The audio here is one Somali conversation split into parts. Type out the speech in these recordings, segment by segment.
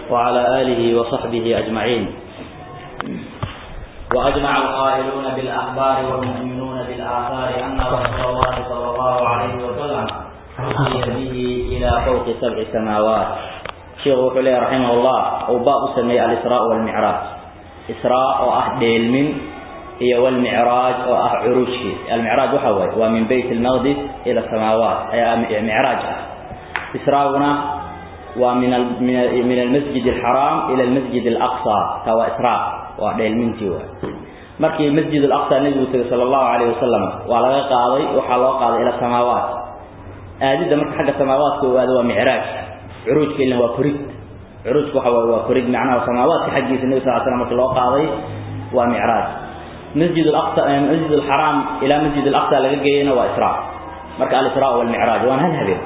وعلى آله وصحبه أجمعين وأجمع القائلون بالأخبار والمؤمنون بالآثار أن رسول الله صلى الله عليه وسلم أتي به إلى فوق سبع سماوات شيخ وحلي رحمه الله وباب سمي الإسراء والمعراج إسراء وأهد المن هي والمعراج وعروج المعراج وحوي ومن بيت المقدس إلى السماوات أي معراج إسراؤنا ومن من المسجد الحرام إلى المسجد الأقصى هو إسراء وعلى المنتي مركي مسجد الأقصى النبي صلى الله عليه وسلم وعلى قاضي وحلا قاضي إلى السماوات أجد مرك حق السماوات هو معراج عروج كله وكريد عروج وحوي وكريد معناه السماوات حق النبي صلى الله عليه وسلم الله قاضي ومعراج مسجد الأقصى مسجد الحرام إلى مسجد الأقصى لقينا وإسراء مركا الإسراء والمعراج وأن هذا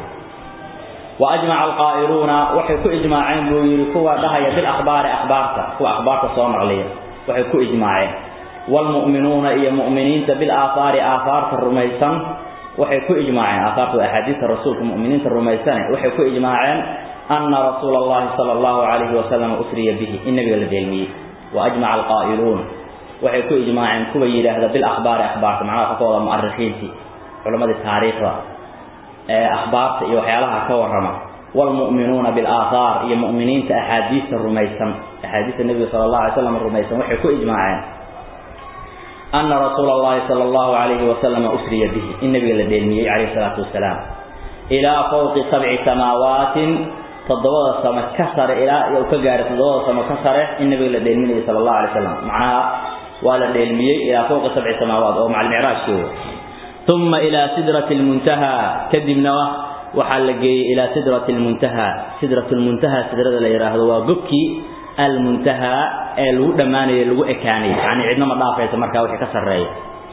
وأجمع القائلون وحكو إجماعين بيركوا لها بالأخبار أخبارته هو أخبارته صوم عليه وحكو إجماعين والمؤمنون إيا مؤمنين بالآثار آثار الرميسان وحكو إجماعين آثار أحاديث الرسول المؤمنين الرميسان وحكو إجماعين أن رسول الله صلى الله عليه وسلم أسري به النبي الدلمي وأجمع القائلون waxay ku ijmaaceen kuwa yiraahda bil akhbaar akhbaarta macnaha ka wada mu'arrixiinti culimada taariikhda ee akhbaarta iyo waxyaalaha ka warrama wal mu'minuuna bil aathar iyo mu'miniinta ahadiista rumaysan ahadiista nabiga sallallahu alayhi wasallam rumaysan waxay ku ijmaaceen anna rasuulullaahi sallallahu alayhi wasallam usriya bihi in nabiga la deelmiyay alayhi salatu wasalaam ila fawqi sab'i samaawatin todobada sama ka sare ilaa iyo ka gaaray todobada sama ka sare in nabiga la deelmiyay sallallahu alayhi wasallam macnaha ولا دلميه إلى فوق سبع سماوات أو مع المعراج كده ثم إلى سدرة المنتهى كدمنا وحلقي إلى سدرة المنتهى سدرة المنتهى سدرة اللي يراه هو قبكي المنتهى الودمان اللي إكاني يعني عندنا مضافة يتمركا وحي كسر رأي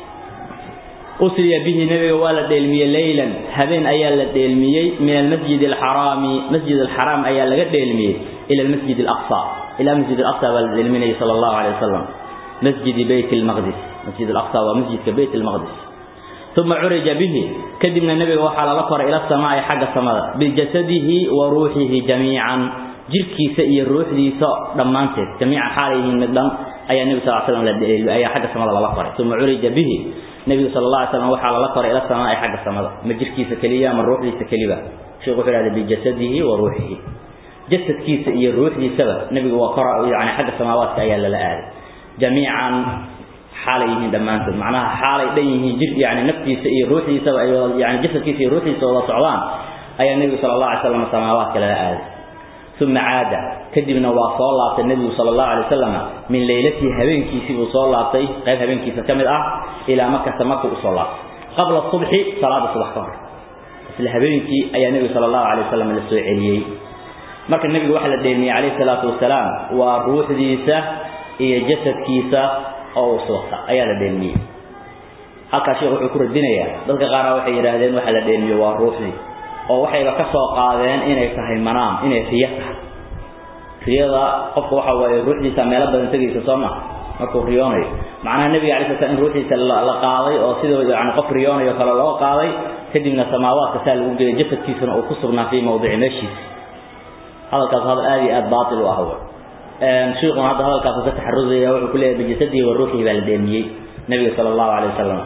أسري به نبي ولا دلمية ليلا هذين أيال دلمية من المسجد الحرام مسجد الحرام أيال دلمية إلى المسجد الأقصى إلى المسجد الأقصى والدلمية صلى الله عليه وسلم مسجد بيت المقدس مسجد الأقصى ومسجد بيت المقدس ثم عرج به كدمنا النبي وحال لقر إلى السماء حق السماء بجسده وروحه جميعا جلكي سئي الروح دي ساء دمانته جميع حاله مدن أي النبي صلى الله عليه وسلم أي حق السماء لقر ثم عرج به النبي صلى الله عليه وسلم وحال لقر إلى السماء حق السماء ما جلكي سكليا من روح دي سكليا شيخ هذا بجسده وروحه جسد كيس إيه الروح دي سبب النبي وقرأ يعني حق السماوات أيال لا آل جميعا حاليه دمانته معناها حالي ديه جد يعني نفسي سي روحي سوا يعني جسدي سي روحي سوا صعبان أي النبي صلى الله عليه وسلم السماوات كلا آل ثم عاد كدبنا وصلى الله النبي صلى الله عليه وسلم من ليلته هبينكي سي وصلى الله قيل هبينكي فكمل أه إلى مكة مكة وصلى قبل الصبح صلاة الصبح طهر بس الهبينكي أي النبي صلى الله عليه وسلم للسوء عليي مركا النبي وحل الديني عليه الصلاة والسلام وروح ديسه iyo jasadkiisa oo waswaqta ayaa la dheelmiyey halka sheekhu wuxuu ku radinayaa dadka qaar waxay yiraahdeen waxa la dheelmiyo waa ruuxdii oo waxayba ka soo qaadeen inay tahay manaam inay riya tahay riyada qofka waxa waaye ruuxdiisa meelo badan tagaysa soo ma markuu riyoonayo macnaha nabiga calaysha salaam in ruuxdiisa la qaaday oo sidoo yani qof riyoonayo kale loo qaaday kadibna samaawaadka saa lagu geeyay jasadkiisana uu ku sugnaa fii mawdici meeshiisa hadalkaas hadal aad iyo aad baatil u ah شيخنا هذا هذا الكافر تحرزه وكل بجسده وروحه بالدمية النبي صلى الله عليه وسلم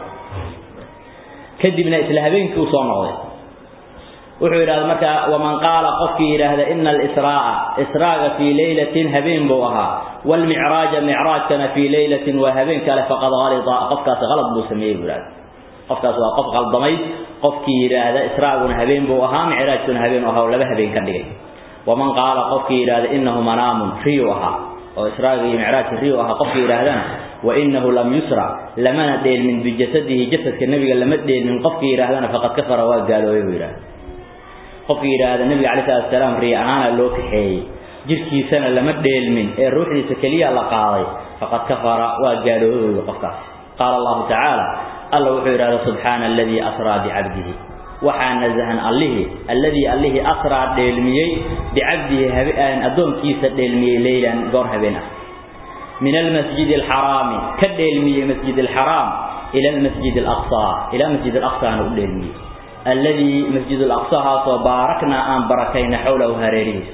كذبنا إسلامين كوصون الله وحول هذا مكة ومن قال قفي هذا إن الإسراء إسراء في ليلة هبين بوها والمعراج معراج كان في ليلة وهبين كان فقد غلط قفكاس غلط بسميه بلاد قفكاس وقف غلطمي قفكي هذا إسراء هبين بوها معراج كان هبين وها ولا هبين كان دقيق ومن قال قفكي إلى إنه منام ريوها وإسراء معراج ريوها قفكي إلى وإنه لم يسرع لما ندين من بجسده جسد كالنبي لما ندين من قفكي إلى فقد كفر وقالوا إلى قفكي إلى النبي عليه الصلاة والسلام ريعانا لوك حي جركي سنة لما ندين من الروح لسكلية لقاضي فقد كفر وقالوا إلى قفكاس قال الله تعالى الله وحيرا سبحان الذي أسرى بعبده waxaa nazahan allihi alladii allihi asraa dheelmiyey bicabdihi habeen addoonkiisa dheelmiyey leylan goor habeen ah min almasjid alxaraami ka dheelmiyey masjid alxaraam ila almasjid alaqsa ila masjid alaqsaana u dheelmiyey alladii masjid alaqsa haasoo baaraknaa aan barakayna xowlahu hareerihiisa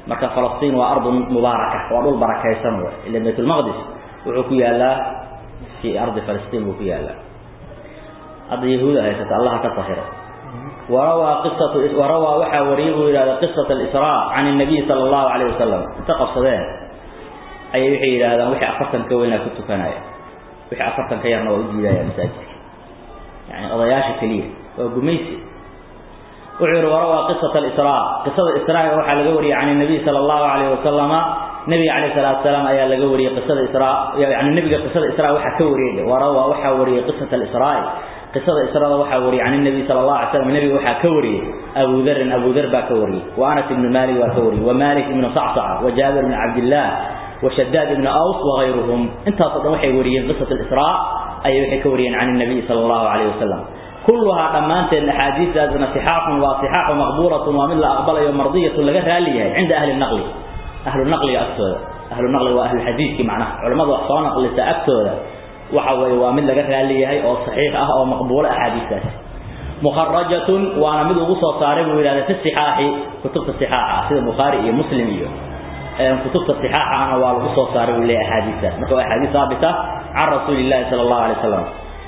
marka falastiin waa ardun mubaaraka waa dhul barakaysan wey ila baytulmaqdis wuxuu ku yaalaa fii ardi falastiin buu ku yaalaa hadda yahuuda haysata allaha ka tahiro warawaa qisatu warawaa waxaa wariyay buu yidhahda qisat alisraa can الnabiy sala allahu alayh wasalam inta qabsadeen ayay waxay yidhahdaan wixii afartan ka weynaa ku tukanaya wixii afartan ka yarna waa u diidaya masaajidka yani odayaasha keliya waa gumaysi wuxuu yihi warawaa qisat alisraa qisada israaga waxaa laga wariyey can الnabiy sala allahu alayh wasalama nabiga calayh salatu salaam ayaa laga wariyey qisada israa yani nabiga qisada israa waxaa ka wariyey warawaa waxaa wariyey qisat alisraa qisada israada waxaa wariyey can الnabi sala allahu alay slam nabiga waxaa ka wariyey abu darin abu dar baa ka wariyey wa anas ibnu malik waa ka wariyey wa malik ibnu sacsaca wa jaabir ibnu cabdillah wa shadaad ibnu aws wagayruhum intaasoo dhan waxay wariyeen qisat alisraa ayay waxay ka wariyeen can الnabiy sala allahu alayh wasalam kulluhaa dhammaanteed axaadiistaasna sixaaxun waa sixaaxu maqbuulatun waa mid la aqbalayo mardiyatun laga raali yahay cinda ahli naqli ahlu naqliga agtooda ahlu naqliga waa ahluxadiidki macnaha culamada wax soo naqlisa agtooda waxa weeye waa mid laga raali yahay oo saxiix ah oo maqbuulo axaadiistaasi mukharajatun waana mid ugu soo saaray buu yidhahda fi sixaaxi kutubta sixaaxa sida bukhaari iyo muslim iyo kutubta sixaaxana waa lagu soo saaray buu leeyahay axaadiistaas marka waa axaadiis saabita can rasuuli llahi sala allahu alay wasalam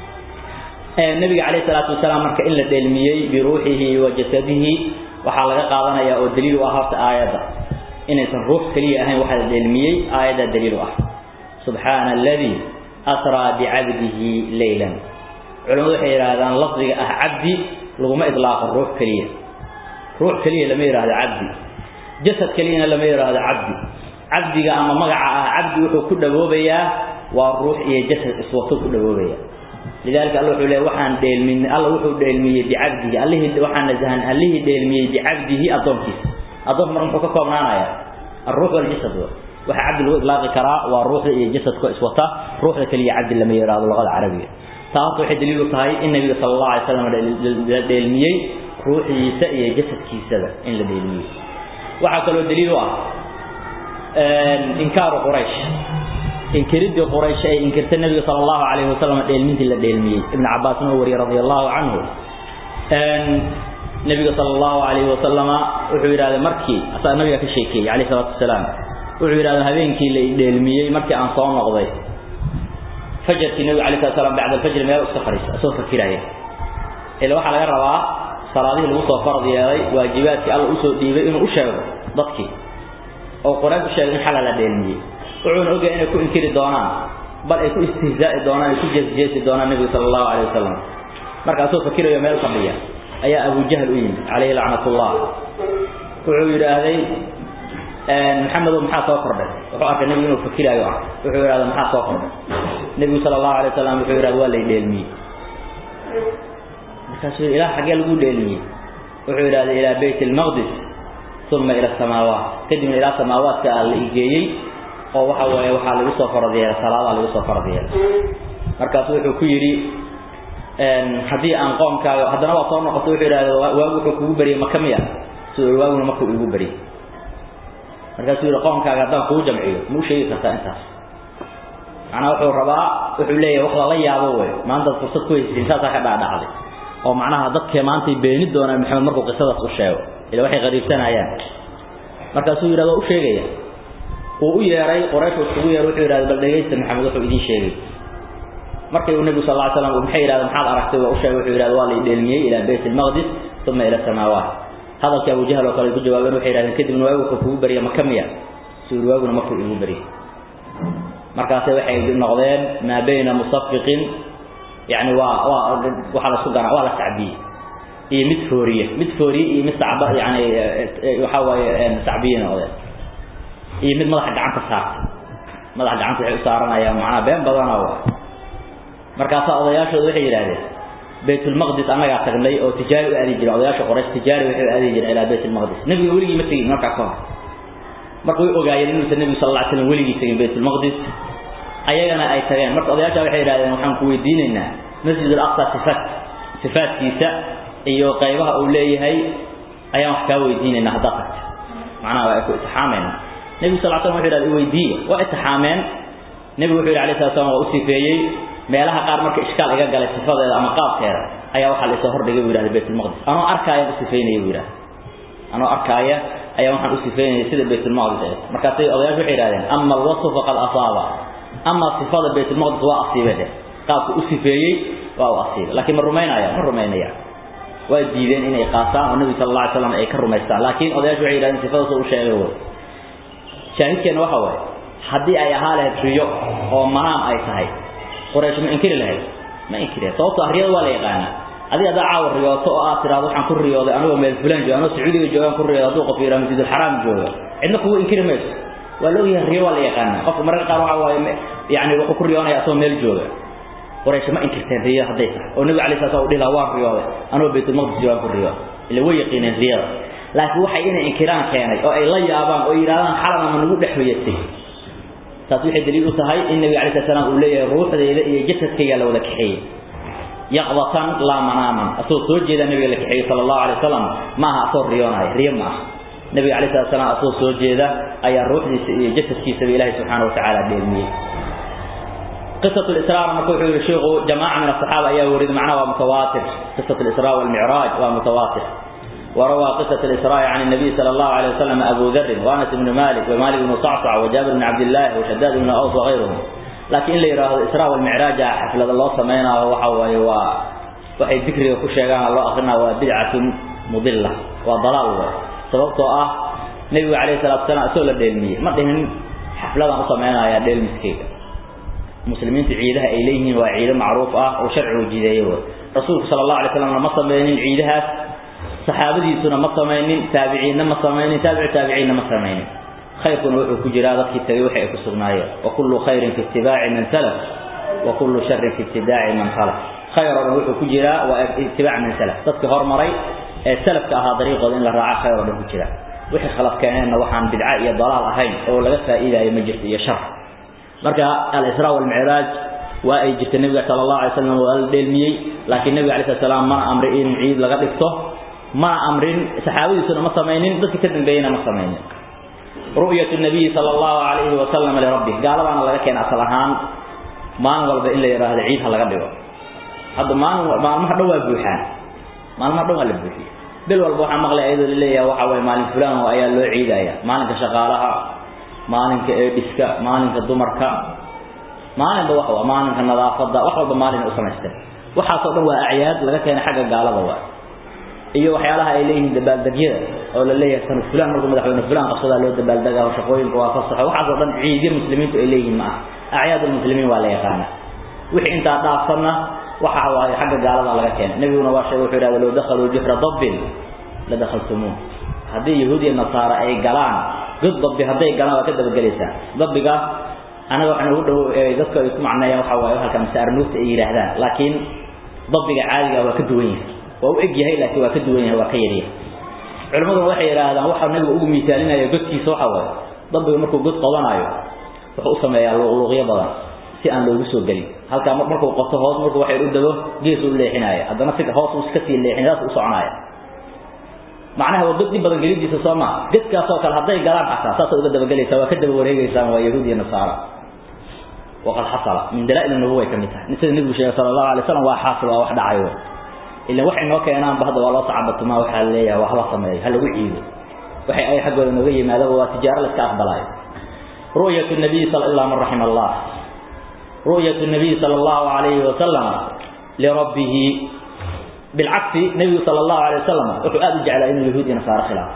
nabiga calayhi salaatu wasalaam marka in la dheelmiyey biruuxihi wa jasadihi waxaa laga qaadanayaa oo daliil u ah horta aayadda inaysan ruux keliya ahayn waxaa la dheelmiyey aayaddaa daliil u ah subxaana aladii asraa bicabdihi leylan culamadu waxay yidhaahdaan lafdiga ah cabdi laguma idlaaqo ruux keliya ruux keliya lama yidhaahdo cabdi jasad keliyana lama yidhaahdo cabdi cabdiga ama magaca ah cabdi wuxuu ku dhawoobayaa waa ruux iyo jasad iswato ku dhawoobaya lidalika alla wuxuu leey waxaan dheelmin alla wuxuu dheelmiyey bicabdihi allihii waxaan nasahan allihii dheelmiyey bicabdihi addoonkiisa addoonka marka muxuu ka koobnaanaya alruux waljasad waxa cabdi lagu idlaaqi karaa waa ruuxda iyo jasadka iswata ruuxda keliya cabdi lama yidhaahdo luqada carabiga taa horta waxay daliil u tahay in nabiga sala allahu alay slam la dheelmiyey ruuxiisa iyo jasadkiisaba in la dheelmiyey waxaa kaloo daliil u ah inkaaru quraysh inkiridii quraysh ay inkirtay nabiga sala allahu calayhi wasalam dheelmintii la dheelmiyey ibnu cabbaasna uu wariyey radia allahu canhu nabiga sala allahu calayhi wasalama wuxuu yidhahday markii asaga nabiga ka sheekeeyey calayhi salaatu wasalaam wuxuu yidhahda habeenkii la dheelmiyey markii aan soo noqday fajarkii nabiga alay slat slam bacda alfajri meel iska fariisa asoo fakiraya ila waxaa laga rabaa salaadihii lagu soo farad yeelay waajibaadkii alla usoo dhiibay inuu u sheego dadkii oo quraysh u sheegay in xala la dheelmiyey wuxuuna ogyahay inay ku inkiri doonaan bal ay ku istihzaa'i doonaan ay ku jeesjeesi doonaan nebiga sala allahu calayh wasalam markaasoo fakirayo meel fadhiya ayaa abu jahl u yimid calayhi lacnatullah wuxuu yidhaahday maxamedow maxaa soo kordhay wuxuu arkay nebigu inuu fakiraayo ah wuxuu yidhahda maxaa soo kordhay nebigu sala allahu alay wasalam wuxuu yidhahda waa lay dheelmiyey markaasuu ilaa xaggee lagu dheelmiyey wuxuu yidhahda ilaa bayt almaqdis uma ila asamaawaat kadibna ilaa samaawaadka aa la igeeyey oo waxa weeye waxaa lagu soo farad yeelay salaadaa lagu soo farad yeelay markaasu wuxuu ku yidhi haddii aan qoomkaaga haddana waa soo noqotay wuxuu yidhahda waagu wuxuu kugu beriyey maka miya siduu waaguna markuu igu beriyey markaasuu yidhi qoomkaaga haddaan kugu jamciyo ma u sheegi kartaa intaas macnaa wuxuu rabaa wuxuu leeyahay wax lala yaabo wey maantaad fursad ku haysiin saasaa ka dhaadhacday oo macnaha dadkee maantay beeni doonaan maxamed markuu qisadaas u sheego ila waxay qariibsanayaan markaasuu yidhahda waa u sheegaya uu u yeeray qoraysh iskugu yeeray wuxuu yidhahda bal dhegaysta maxamed wuxuu idiin sheegay markii uu nebigu sal lla ly slam maxay yidhahda maxaad aragtay waa u sheegay wuxuu yidhahda waa lay dheelmiyey ilaa bayt almaqdis uma ila samaawaat hadalkii abu jahl oo kale ku jawaabeen waxay yidhahdeen kadibna waagu wuxuu kugu beriya maka miya suu yidhi waaguna markuu igu beriyey markaase waxay noqdeen maa bayna musafiqin yani waa waa waxaa la isku gara waa la sacbiyey iyo mid fooriye mid fooriye iyo mid sacba yani waxa waaye sacbiye noqdeen iyo mid madaxa gacanta saartay madaxa gacanta waxay u saaranayaan macnaha been badana waa markaasaa odayaashooda waxay yidhahdeen baytulmaqdis annagaa tagnay oo tijaari u aadi jiray odayaasha qoraysh tijaari waxay u aadi jireen ilaa baytulmaqdis nebiga weligii ma tegin markaa ka hor marka way ogaayeen inuusan nebigu sal alla ly slam weligii tegin baytulmaqdis ayagana ay tageen marka odayaasha waxay yidhahdeen waxaan ku weydiinaynaa masjid alaqsa sifaat sifaatkiisa iyo qaybaha uu leeyahay ayaan wax kaa weydiinaynaa haddaad tagto macnaha waa ay ku itixaameen nebigu sal slam wuxu yidhahda iweydiiya waa itixaameen nebigu wuxuu yidhi alay slat slam waa u sifeeyey meelaha qaar marka ishkaal iga galay sifadeeda ama qaabkeeda ayaa waxaa la isoo hordhigay buu yidhahda baytulmaqdis anoo arkaaya u sifeynaya buu yidhahda anoo arkaaya ayaa waxaan u sifeynayay sida baytulmaqdis ee markaasay odayaashu waxay yidhahdeen ama alwasfu faqad asaaba ama sifada baytulmaqdis waa asiibay dheh qaabku u sifeeyey waa u asiibay laakiin ma rumaynaya ma rumaynaya waa diideen inay qaataan oo nabi sal alla alay slam ay ka rumaystaan laakiin odayaashu waxay yidhahdeen sifadaas u sheegay way shaahidkeena waxa waaye haddii ay ahaa lahayd riyo oo manaam ay tahay quraysh ma inkiri lahayd ma inkiri sababto ah riyada waa la yaqaanaa adiga haddaa caawa riyooto oo aad tiraado waxaan ku riyooday anigoo meel fulaan jooga anoo sacuudiga joogaan ku riyooday hadduu qof yidhaha masjidulxaraam jooga cidna kugu inkiri mayso waa la ogyahay riyo waa la yaqaanaa qofka mararka qaar waxa waaye yani wuxuu ku riyoonaya asagoo meel jooga quraysh ma inkirteen riyada hadday tahay oo nabiga alay sala slam u dhihi lahaa waan riyooday anoo baytulmaqdis joogaan ku riyooday ila way yaqiineen riyada laakiin waxay inay inkiraan keenay oo ay la yaabaan oo yidhahdaan xalana ma nagu dhex hoyatay taas waxay daliil u tahay in nabiga alay sala slam uu leeyahay ruuxdayda iyo jasadkayga la wada kaxeeyey yaqdatan laa manaaman asagoo soo jeeda nabiga la kaxeeyey sala allahu alay wasalam ma aha asagoo riyoonaya riyo ma aha nabiga alay slat slam asagoo soo jeeda ayaa ruuxdiisa iyo jasadkiisaba ilaahay subxaana watacaala dheelmiyey قصة الإسراء مركوح الشيخ جماعة من الصحابة أيها ورد معنا ومتواتر قصة الإسراء والمعراج ومتواتر وروى قصة الإسراء عن النبي صلى الله عليه وسلم أبو ذر وأنس بن مالك ومالك بن صعصع وجابر بن عبد الله وشداد بن أوس وغيرهم لكن اللي يراه الإسراء والمعراج حفلة الله سمينا وحوى وحي ذكر وكشيغان الله أخرنا وبدعة مضلة وضلال سببته أه نبي عليه الصلاة والسلام أسول الدلمية ما دهن حفلة سمينا يا ديل مسكيك مسلمين عيدها إليهم وعيد معروف أه وشرع وجديه رسول صلى الله عليه وسلم ما سمينين عيدها saxaabadiisuna ma samaynin taabiciinna ma samaynin taabici taabiciinna ma samaynin khayrkuna wuxuu ku jiraa dadkii tagay waxa ay ku sugnaayeen wa kullu khayrin fi ittibaaci man salaf wa kullu sharrin fi ibtidaaci man khalaf khayrona wuxuu ku jiraa waa ittibaac man salaf dadkii hormaray ee salafka ahaa dariiqooda in la raaco khayr oo dhan ku jira wixii khalaf keeneenna waxaan bidca iyo dalaal ahayn oo laga faa'iidaayo ma jirto iyo shar marka al-israa wal-micraaj waa ay jirta nabiga sala allahu alay slam waa la dheelmiyey laakiin nabiga alay slat salaam mana amri in ciid laga dhigto ما أمرين صحابيسنا ما سمينين بس كتن بينا ما سمينين رؤية النبي صلى الله عليه وسلم لربه قال أنا لك كان أصلهان ما نقول إلا يرى هذا عيد هلا قدوا هذا ما ما ما حدوا بوحان ما ما حدوا لبوحي بل والبوحة مغلى أيضا لله يا وحوي مال فلان وأيا له عيد أيا ما لك شغالها ما لك بسكا ما لك دمركا ما لك وحوى ما لك النظافة وحوى ما لك أسمسته وحاصل هو أعياد لك كان حاجة قال هذا iyo waxyaalaha ay leeyihiin dabaaldegyada oo la leeyahay san fulan markuu madaxweyne fulan qabsada loo dabaaldaga oo shaqooyinka waa fasaxo waxaas oo dhan ciidir muslimiintu ay leeyihiin ma ah acyaad muslimiin waa la yaqaana wixii intaa dhaafsanna waxa waaye xagga gaalada laga keenay nabiguna waa sheegay wuxuu yidhahda low dakhaluu juhra dabbin la dakhaltumuuh haddii yahuud iyo nasaara ay galaan god dabbi hadday galaan waa ka dabagelaysaa dabbiga anaga waxaan ugu dhow dadka ay ku macneeyaan waxa waaye halka masaarnuugta ay yidhaahdaan laakiin dabbiga caadiga waa ka duwan yahay waa u eg yahay laakiin waa ka duwan yahay waa ka yar yahay culimaduna waxay yidhaahdaan waxa nabiga ugu miisaalinaya godkiisa waxa waaye dabbiga markuu god qabanayo wuxuu u sameeyaa luqluqyo badan si aan loogu soo gelin halkaa markuu qoto hoos markuu waxay u dago gees u leexinaya haddana si hoos uu iska sii leexin saas u soconaya macnaha waa god in badan gelidiisa soo maa godkaasoo kale hadday galaan xataa saasay uga dabagelaysaa waa ka daba wareegeysaan waa yahuud iyo nasaara waqad xasala min dalaa'il nubuwa ka mid tahay sida nabigu sheegay sala allahu alay wasalam waa xaasil waa wax dhacayo إلا وحي نو كينان بهذا والله صعبت ما وحا ليها وحلا سمي هل وعيد وحي أي حق ولا نغي ما هذا هو تجارة لك أقبلاي رؤية النبي صلى الله عليه رحم الله رؤية النبي صلى الله عليه وسلم لربه بالعكس النبي صلى الله عليه وسلم وحو جعل إن اليهود نصارى خلاف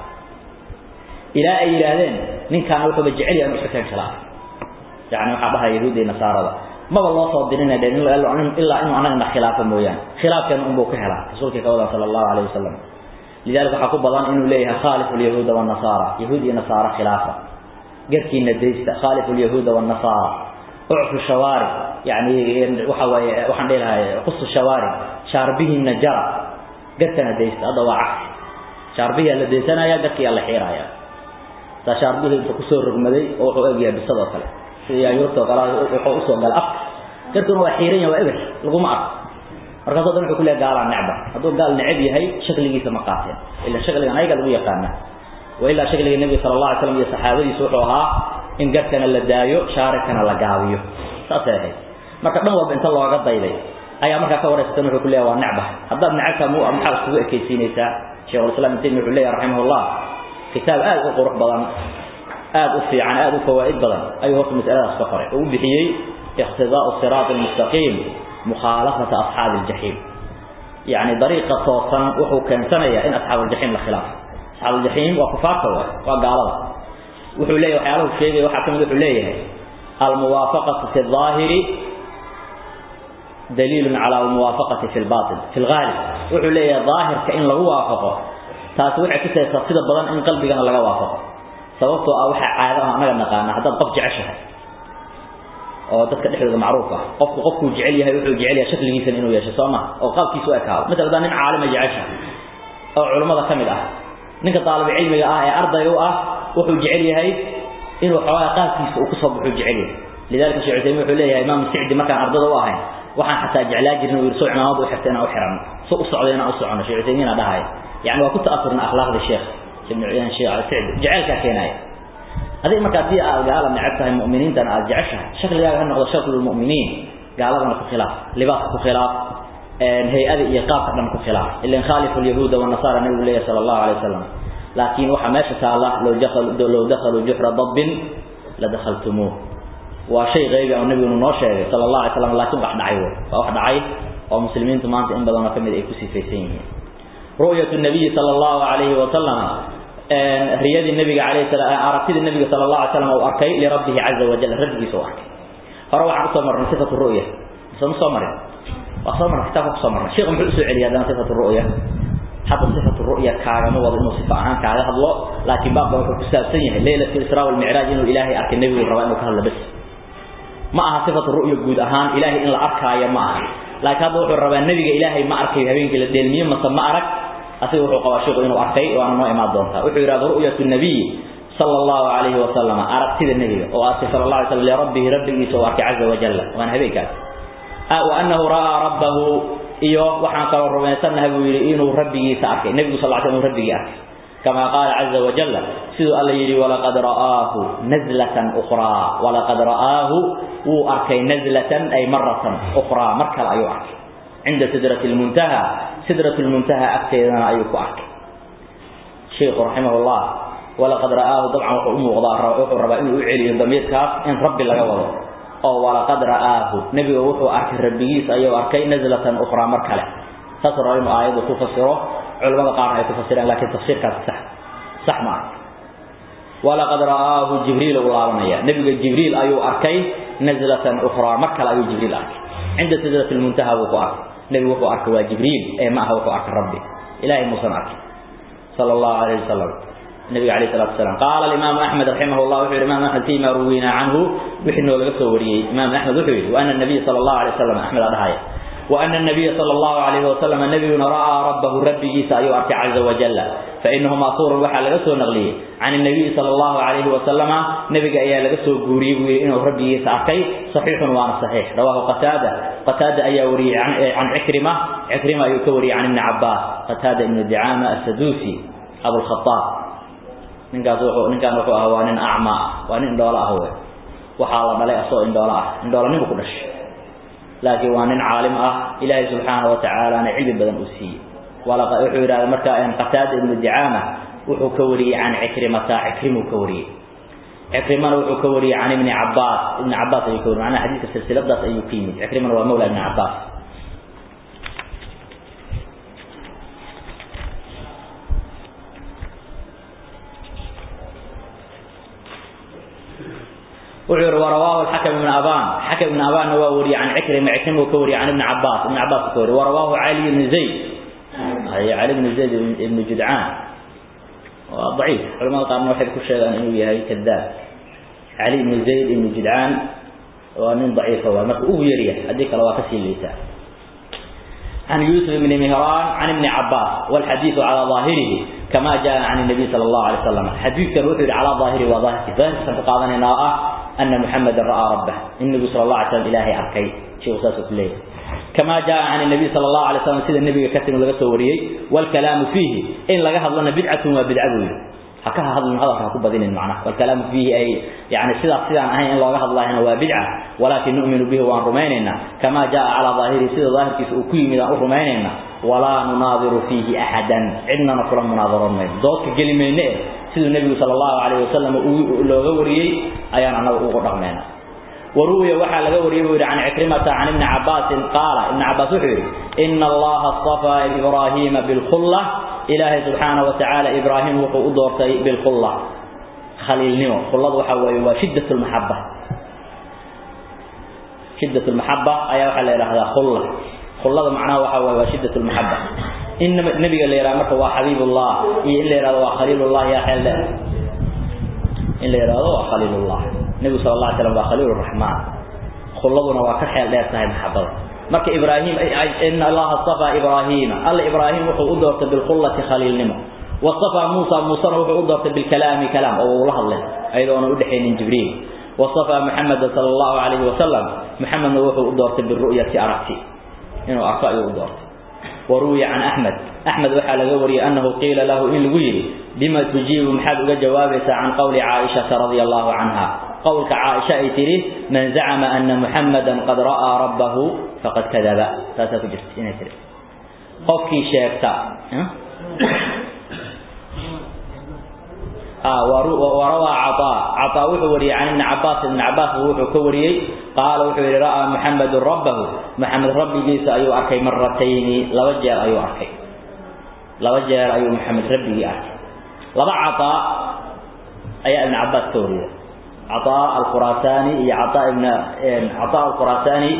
إلى أي إلهين من كان وحو بجعلي أن أشكتين خلاف يعني وحبها يهود نصارى ما والله صادرين دين إلا إلا إنه أنا خلاف مويان خلاف كان أمبو كهلا رسولك قوله صلى الله عليه وسلم لذلك حقوق بضان إنه ليها خالف اليهود والنصارى يهود ونصارى خلافة قركي نديست خالف اليهود والنصارى اعفوا الشوارع يعني وحوى وحن لها قص الشوارع شاربه النجار قرتنا ديست هذا هو عكس شاربه اللي ديسنا يا قركي الله حيرايا شاربه انت كسور رقمدي او اجيا بسبب كله يا يورتو قال wuxuu u soo gal af kartuna waa xiiran yahay waa eber lagu ma arko markaas oo dhan wuxuu ku leeyahay gaal necba hadduu gaal necab yahay shakligiisa ma qaateen ila shakligan ayaga lagu yaqaana wa ila shakliga nabi sallallahu alayhi wasallam iyo saxaabadiisu wuxuu ahaa in garkana la daayo shaarikana la gaabiyo saasay ahayd marka dhan walba inta looga dayday ayaa markaa ka wareysatan wuxuu ku leeyahay waa necba haddaad necabta mu maxaa iskugu ekaysiinaysaa sheekh ulislaam ibn taymiya wuxuu leeyahay raximahullah kitaab aad u qurux badan aad u fiican aad u fawaa'id badan ayuu horta mas'aladaas ka qoray oo u bixiyey iqtidaa'u siraat almustaqiim mukhaalafata asxaabi aljaxiim يعني طريقة توصن وحو كان سنة إن أصحاب الجحيم لخلاف أصحاب الجحيم وكفار وقالوا وحو ليه وحياله الشيء وحكم وحو ليه الموافقة في الظاهر دليل على الموافقة في الباطن في الغالب وحو ليه ظاهر كإن له وافقه تاسويع كسي تصيد البضان إن قلبي كان لغا وافقه سببته أوحى عادة أنا نقانا حتى قف جعشها oo dadka dhexdooda macruuf ah qofku qofku jecel yahay wuxuu jecel yahay shakligiisa inuu yeesho sooma oo qaabkiisu ekaado midda nin caalima jecesha oo culimada kamid ah ninka talib cilmiga ah ee ardayga ah wuxuu jecel yahay inuu xawaa qaabkiisa uu ku soo baxo jecel yahay lidalka sheekh Uthaymeen wuxuu leeyahay imaam Sa'di markaan ardada u ahayn waxaan xataa jeclaa jirnay inuu irso cimaamad u xirtay inuu xiran soo u socdayna u socono sheekh Uthaymeen dhahay yani waa ku ta'asurna akhlaaqda sheekh ibn Uyaan sheekh Sa'di jecelka keenay هذه مركزية قال نعبتها المؤمنين تنا أرجعشها شكل جاء هنقض شكل المؤمنين قال هذا في خلاف لباس في خلاف هي هذه إيقاف لم في خلاف اللي نخالف اليهود والنصارى النبي الله صلى الله عليه وسلم لكن وحماش الله لو دخلوا لو دخلوا جحر ضب لدخلتموه وشيء غيبي أو النبي النوشة صلى الله عليه وسلم لكن واحد عيوه فواحد عيب ومسلمين تمان إن بدنا كمل إيكوسي فيسين رؤية النبي صلى الله عليه وسلم riyadii nabiga calayhi salaam aragtida nabiga sallallahu alayhi wasallam oo arkay li rabbih azza wa jalla rabbigiisa oo arkay hore waxaan soo marnay sifatu ru'ya soo soo maray waa soo marnay kitaabka soo marnay sheekhu muxuu soo celiyay hadana sifatu ru'ya hadda sifatu ru'ya kaaga ma wada inuu sifa ahaan kaaga hadlo laakiin baabka wuxuu ku saabsan yahay laylatul isra wal mi'raj inuu ilaahay arkay nabigu raba inuu ka hadlo bas ma aha sifatu ru'ya guud ahaan ilaahay in la arkaayo ma aha laakiin hadda wuxuu rabaa nabiga ilaahay ma arkay habeenkii la dheelmiyo mase ma arag أسير وحو قواشيق إنه أركي وأنا ما إماد دونتا وحو يراد رؤية النبي صلى الله عليه وسلم أركت النبي وأسي صلى الله عليه وسلم لربه ربه سوارك عز وجل وأنا هبيك أه وأنه رأى ربه إيوه وحان قال الرمي سنة هبويري إنه ربه سأركي النبي صلى الله عليه وسلم ربه أركي كما قال عز وجل سيدو الله يري ولقد رآه نزلة أخرى ولقد رآه وأركي نزلة أي مرة أخرى مركل أيو أركي عند سدرة المنتهى سدرة المنتهى أكتنا أيوك أحكي شيخ رحمه الله ولقد رآه طبعا وأم وضاء روح الربا إنه يعلي ضمير كاف إن ربي لك وضع أو ولقد رآه نبي وحو أركي ربيس أيو أركي نزلة أخرى مركلة تصر علم آيات تفسره علماء قارنة يتفسرين لكن تفسير كاف صح صح معك ولقد رآه جبريل الله نبي جبريل أيو أركي نزلة أخرى مركلة أيو جبريل أركي عند سدرة المنتهى وقو أركي نبي وقو أركي وجبريل أي معه وقو أركي ربي إلهي موسى أركي صلى الله عليه وسلم النبي عليه الصلاة والسلام قال الإمام أحمد رحمه الله وحير الإمام أحمد فيما روينا عنه وحنه لقصه وريه إمام أحمد وحير وأن النبي صلى الله عليه وسلم أحمد أرهاية وأن النبي صلى الله عليه وسلم النبي رأى ربه ربه سأيو أركي عز وجل فإنه ماثور وحا لقصه نغليه عن النبي صلى الله عليه وسلم نبي أيا لقصه قوري إنه ربه سأركي صحيح وانا صحيح رواه قتادة قتادة أيا وري عن, عن عكرمة عكرمة يكوري عن ابن عباس قتادة ابن الدعامة السدوسي أبو الخطاب ninkaas wuxuu ninkaan wuxuu ahaa waa nin acma waa nin indhoola ah wey waxaa la dhalay asoo indhoola ah indhoolanimu ku dhashay laakiin waa nin caalim ah ilaahay subxaana wa tacaalana cilmi badan uu siiyey walaqa wuxuu yidhahda marka qataada ibnu dicaama wuxuu ka wariyey can cikrimata cikrimuu ka wariyey cikrimana wuxuu ka wariyey can ibni cabaas ibni cabaas ayuu ka wariyey macnaha xadiidka silsiladaas ayuu ka yimid cikrimana waa mawla ibni cabaas وعير ورواه الحكم بن أبان حكم بن أبان ووري عن عكرمة عكرمة وكوري عن ابن عباس ابن عباس وكوري ورواه علي بن زيد هي علي بن زيد بن جدعان ضعيف علماء قالوا واحد كل شيء أنه هي كذاب علي بن زيد بن جدعان ومن ضعيف هو مرك أويريه هذيك لو كسي الليسان عن يوسف بن مهران عن ابن عباس والحديث على ظاهره كما جاء عن النبي صلى الله عليه وسلم حديث كان على ظاهره وظاهره ظاهر سنتقاضنا ناء أن محمد رأى ربه النبي صلى الله عليه وسلم إلهي أركي شيء أساسه كله كما جاء عن النبي صلى الله عليه وسلم سيد النبي كتم لغا سوريي والكلام فيه إن لغا هضلنا بدعة وبدعة حكاها هذا هذا حكوا بدين المعنى والكلام فيه أي يعني سيدا سيدا أهين إن لغا الله هنا وبدعة ولكن نؤمن به وأن رميننا كما جاء على ظاهره سيدا ظاهر كيف أكوي من رميننا ولا نناظر فيه أحدا عندنا نقول مناظرة من ذوك كلمين siduu nebigu sala allahu calayhi wasalam looga wariyey ayaan annaga ugu dhaqmayna waruwiya waxaa laga wariyey buu yidhi can cikrimata can ibni cabbaasin qaala ibni cabbaas wuxuu yidhi ina allaha astafaa ibraahiima bilkhulla ilaahay subxaana wa tacaala ibraahim wuxuu u doortay bilkhulla khaliilnimo khulladu waxa weeye waa shiddat lmaxaba shiddat lmaxaba ayaa waxaa la yidhahdaa khulla khullada macnaha waxa weeye waa shiddat lmaxaba in nabiga la yidhahdo marka waa xabiibullah iyo in la yidhahdo waa khaliilullah yaa xeel dheer in la yidhahdo waa khaliilullah nebigu sala allah alay slam waa khaliil raxmaan khulladuna waa ka xeel dheer tahay maxabada marka ibraahim ina allaha astafaa ibraahiima alla ibraahim wuxuu u doortay bilkhullati khaliilnimo wastafaa muusa muusena wuxuu u doortay bilkalaami kalaam oo uu la hadlay ayadoona udhexaynin jibriil wastafaa muxameda sala allahu calayhi wasalam muxamedna wuxuu u doortay biru'yati aragti inuu arko ayuu u doortay waruwiya can axmed axmed waxaa laga wariyey annahu qiila lahu in lagu yidhi bima tujiibu maxaad uga jawaabaysaa can qowli caaishata radia allahu canha qowlka caaisha ay tidhi man zacama ana muxamadan qad ra'aa rabbahu faqad kadaba taasaa ku jirta inay tihi qofkii sheegta warawaa caaa caaa wuxuu wariyey can ibni cabaas ibni cabaas wuxuu ka wariyey qaala wuxuu yidhi ra'aa muxamedun rabbahu muxamed rabbigiisa ayuu arkay maratayni laba jeer ayuu arkay laba jeer ayuu muxamed rabbigii arkay laba caaa ayaa ibni cabaas ka wariyey caaa alkhuraasaani iyo caaa ibn caaa alkhuraasaani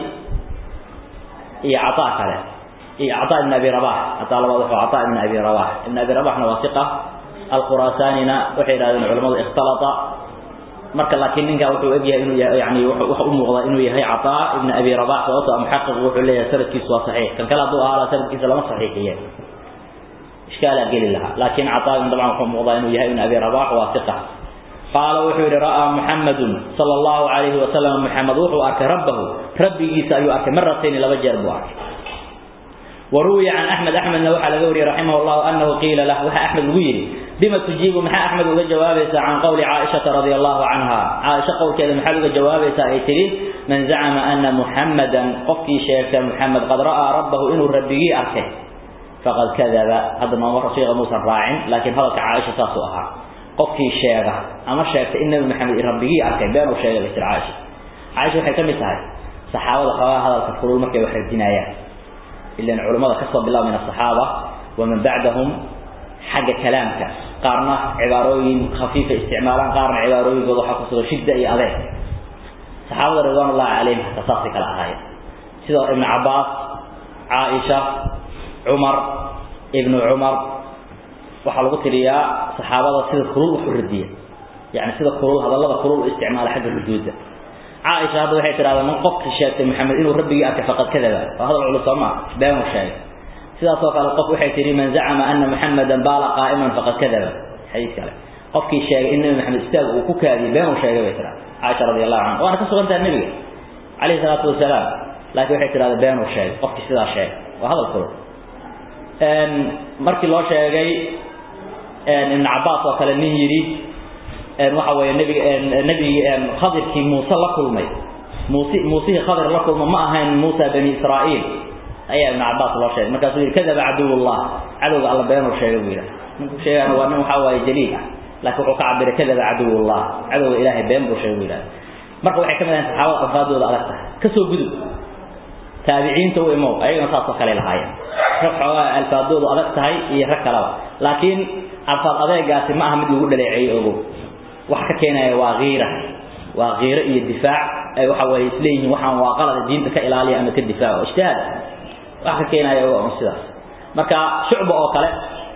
iyo caaa kale iyo caaa ibn abi rabax caaa labaad wuxuu caaa ibn abi rabax ibn abi rabaxna waa iqa alkhuraasaanina waxay yidhahdeen culamadu ikhtalata marka laakiin ninkaa wuxuu egyahay inuu yahay yani waxa u muuqda inuu yahay cataa ibn abi rabax sababto muxaqiq wuxuu leeyahay sanadkiisu waa saxiix kan kale hadduu ahaa sanadkiisa lama saxiixiye ishkaalaa geli lahaa laakiin cataagan dabcan wuxuu muuqdaa inuu yahay ibn abi rabax waa iqa qaala wuxuu yidhi ra'aa muxamedun sala allahu calayhi wasalam muxamed wuxuu arkay rabbahu rabbigiisa ayuu arkay maratayni laba jeer buu arkay waruwiya can axmed axmedna waxaa laga wariyey raximah llahu anahu qiila lah waxaa axmed lagu yidhi bima tujiibu maxaa axmed uga jawaabaysaa can qowli caaishata radia allahu canha caaisha qowlkeeda maxaad uga jawaabaysaa ay tidhi man zacama ana muxamadan qofkii sheegta muxamed qad ra'aa rabbahu inuu rabbigii arkay faqad kadaba hadda nooma rasiiqa muusan raacin laakiin hadalka caaisha saasuu ahaa qofkii sheega ama sheegta in nabi maxamed rabbigii arkay been uu sheegay bay tir caaisha caaisha waxay ka mid tahay saxaabada xoogaa hadalka kulul markay wax radinayaan ilan culimmada ka soo bilaab min asaxaaba waman bacdahum xagga kalaamka qaarna cibaarooyin khafiifa isticmaalaan qaarna cibaarooyinkooda waxaa ku sugan shidda iyo adeeg saxaabada ridwaan ullahi calayhim hataa saasay kala ahaayeen sida ibnu cabbaas caaisha cumar ibnu cumar waxaa lagu tiriyaa saxaabada sida kulul wax u radiya yani sida kulul hadallada kulul u isticmaala xagga ruduudda caaisha hadda waxay tidhahdaa man qofkii sheegtay maxamed inuu rabbigii arkay faqad kadaba waa hadal culus soo maa beenuu sheegay sidaas oo kale qof waxay tihi man zacama ana muxamadan baala qaa'iman faqad kadaba xadiis kale qofkii sheegay in nabi maxamed istaag uu ku kaadiyey beenuu sheegay bay tiraa caaisha radi allahu canha waana ka sugan tahay nebiga calayhi salaatu wasalaam laakiin waxay tidhahdaa beenuu sheegay qofkii sidaa sheegay waa hadal kulul markii loo sheegay ibn cabaas oo kale nin yidhi waxa weeye nebiga nebigi khadirkii muuse la kulmay muuse muusihii khadir la kulma ma ahayn muusa bani israa'iil ayaa ibn cabaas loo sheegay markaasuu yidhi kadaba caduwullah cadowga alla beenuu sheegay buu yidhaha ninku sheegana waa nin waxaa waaye jaliil ah laakiin wuxuu ka cabiray kadaba caduwullah cadowga ilaahay been buu sheegay buu yidhaha marka waxay ka mid ahayn saxaabada alfaadooda adag tahay kasoo gudub taabiciinta u imow ayagana saasoo kale lahaayeen rag xoogaa alfaadoodu adag tahay iyo rag kaleba laakiin alfaad adeegaasi ma aha mid lagu dhaleeceeyo ogow waxa ka keenaya waa kiira waa kiiro iyo difaac ay waxa weeye isleeyihiin waxaan waa qalada diinta ka ilaaliya ama ka difaaco ijtihaad wax ka keenaya waa un sidaas marka shucba oo kale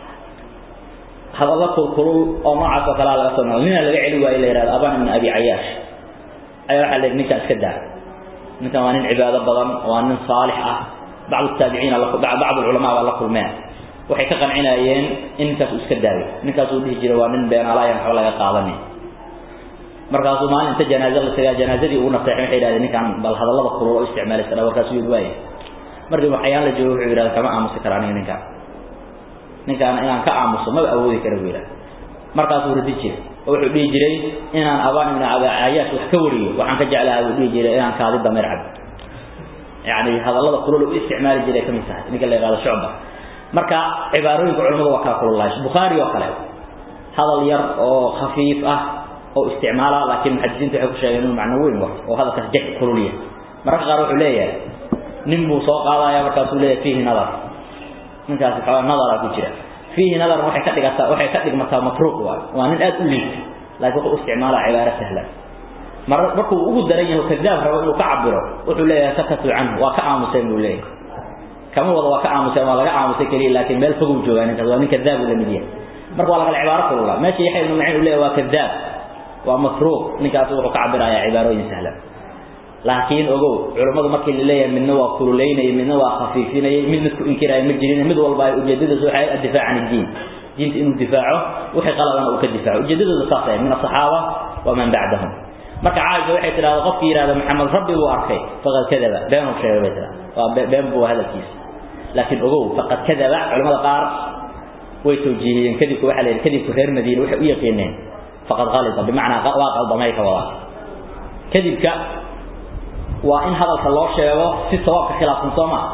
hadalla kulkulul oo noocaas oo kalea laga soo nala nina laga celi waayo la yihahdo aban ibn abi cayaash ayaa waxaa la yidhi ninkaa iska daa ninkan waa nin cibaado badan waa nin saalix ah bacdu taabiciina bacdu culamaa baa la kulmeen waxay ka qancinayeen in ninkaas uu iska daayo ninkaas uu dhihi jiray waa nin beenaalayan waxba laga qaadanin markaasuu maalin inta janaaze la tagaa janaazadii ugu naseexay waxay yidhahdeen ninkaan bal hadallada kulul oo isticmaalaysa dha warkaasuu yidhi waaya markii waxyaan la joogo wuxuu yidhahda kama aamusi kara aniga ninkaan ninkaan inaan ka aamuso maba awoodi kara buu yidhahda markaasuu radi jiray oo wuxuu dhihi jiray inaan abaan ibn cayaash wax ka wariyo waxaan ka jeclahaa buu dhihi jiray inaan kaadi dameer cabo yani hadallada kulul u isticmaali jiray kamid tahay ninka la yihahdo shucba marka cibaarooyinka culamadu waa kala kululahay bukhaari oo kale hadal yar oo khafiif ah oo isticmaala laakiin muxadisiintu waxay ku sheegeen inuu macno weyn wato oo hadalkaas jex kululya mararka qaar wuxuu leeyahay nin buu soo qaadaya markaasuu leeyahay fiihi nadar ninkaasi xoogaa nadara ku jira fiihi nadar waxay ka dhigataa waxay ka dhigmataa matruuq waa waa nin aad u liita laakiin wuxuu isticmaalaa cibaaro sahlan mar markuu ugu daran yahay kadaab rabo inuu ka cabiro wuxuu leeyahay sakatu canhu waa ka aamuseen buu leeyahay kama wada waa ka aamuseen waa laga aamusay keliya laakiin meel foguu joogaa ninkaas waa nin kadaab uu lamid yahay marka waa lagala cibaaro kulula meesha yaxya ibnu maciin uu leeyahay waa kadaab waa matruuq ninkaas wuxuu ka cabirayaa cibaarooyin sahlan laakiin ogow culimadu markii la leeyahay midna waa kululeynayay midna waa khafiifinayay mid mid ku inkiraya ma jirin mid walba ay ujeedadiisu waxay addifaac can iddiin diinta inuu difaaco wixii qaladana uu ka difaaco ujeedadooda saas ah min asaxaaba waman bacdahum marka caaisha waxay tidhahda qofkii yidhahda maxamed rabbi buu arkay faqad kadaba beenuu sheegay bay tidhahda waa been buu hadalkiisa laakiin ogow faqad kadaba culimada qaar way tawjiihiyeen kadibku waxaa la yidhi kadibku reer madiina waxay u yaqiineen faqad qalida bimacnaa waa qaldamay ka wadaa kadibka waa in hadalka loo sheego si sawaabka khilaafsan soo ma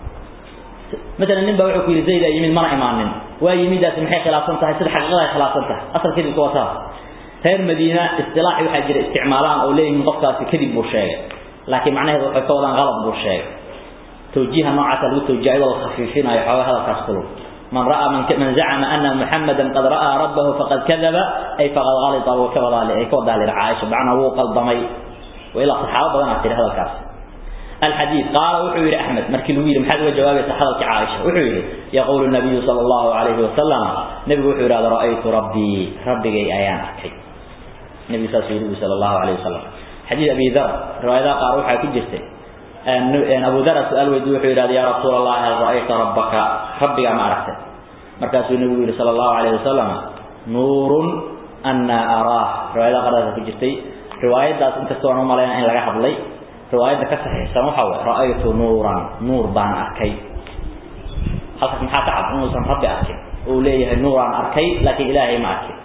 مثلا nin baa wuxuu ku yiri zayd yimid mana imaanin waa yimidaas maxay khilaafsan tahay sida xaqiiqada ay khilaafsan tahay asal kadib waa taas reer madiina istilaax waxa jira isticmaalaan oo leeyihiin qofkaasi kadib buu sheegay laakiin macnaheedu waxay ka wadaan qalad buu sheegay توجيه نوعا لو توجيه ولا خفيفين أي حواه هذا كاسكلو من رأى من من زعم أن محمدا قد رأى ربه فقد كذب أي فقد غلط وكذب أي كذب على عائشة معنى هو قلبمي وإلى صحابة بدنا في هذا الكاس الحديث قال وحير أحمد مركل ويل محد وجواب حضرت عائشة وحير يقول النبي صلى الله عليه وسلم نبي وحير هذا رأيت ربي ربي جاي أيام أحكي النبي صلى الله عليه وسلم حديث أبي ذر رواية قال روحها كجسته أبو ذر سأل ويدوح إلى يا رسول الله هل رأيت ربك ربك ما عرفت مركز النبي صلى الله عليه وسلم نور أن أراه رواية قرأت في جرتي رواية ذات انت سوى نوم علينا إن لقى حبلي رواية كسحي سمحوا رأيت نورا نور بان أركي حتى من حتى عبد نور ربي أركي وليه نورا أركي لكن إلهي ما أركي